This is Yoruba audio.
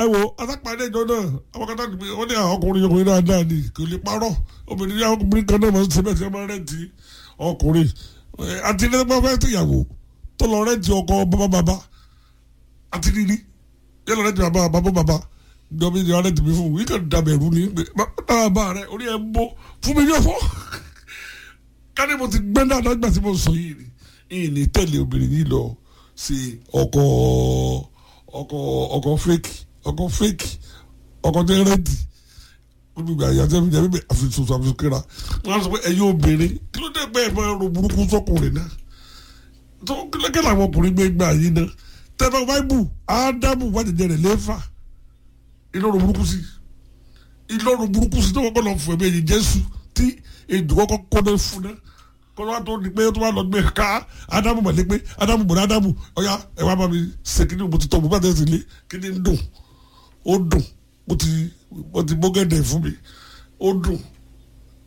ẹ wo asápàdé ìjọ náà àwọn kan náà wọ́n ní àwọn ọkùnrin ọkùnrin dáadáa ni kò lè parọ́ obìnrin ní ọkùnrin kan náà máa ń ṣe bẹ́ẹ̀ tí wọ́n máa ń rẹ́ǹtì ọkùnrin àti ilé ẹgbẹ́ fẹ́ẹ́ tìyàwó tó lọ rẹ́ǹtì ọkọ bàbá bàbá àti níní yẹ lọ rẹ́ǹtì bàbá bàbá bàbá ìjọba ìjọba rẹ́ǹtì mi fún mi kàn dàbẹ̀rù ní pé bàbá rẹ orí ẹ ń bọ́ fún mi ní ọ̀fọ́ káni mo ti gbẹ́ náà lágbà tí mo sọ yìí ni ìyìn ní tẹ̀lé obìnrin yìí lọ sí ọkọ ọkọ ọkọ fake ọkọ fake ọkọ tẹ rẹ́ǹtì olùgbà yàtọ̀ ẹ̀mí jẹ́ bíbẹ̀ àfihàn àfihàn kíra wọ́n á sọ pé ẹ̀yin obìnrin kí ló dé pé ẹ̀ máa ro burúkú sọkùnrin náà tó kílẹ̀kẹ́ làwọn ọkùnrin gbé gbà yín náà tẹ́lẹ̀ báíbù ádámù wà jẹjẹ rẹ̀ lẹ́fà ìlọrun burúkú sí ìlọrun burúkú sí tó kọ́kọ́ lọ fún ẹ̀mí ẹ̀yìn jésù tí èdè kọ́kọ́ kọ́dọ̀ fún náà kọ́dọ̀ tó ní pé tó bá lọ gbé ká ádámù mọ̀lẹ́ pé ádámù bọ̀dọ̀ ádámù ọ̀yá ẹ̀ wá bá mi ṣe kíní mo ti tọ́ mo bá tẹ̀sí lé kíní ń dùn ó dùn mo ti mo ti bọ́gẹ̀dẹ̀ fún mi ó dùn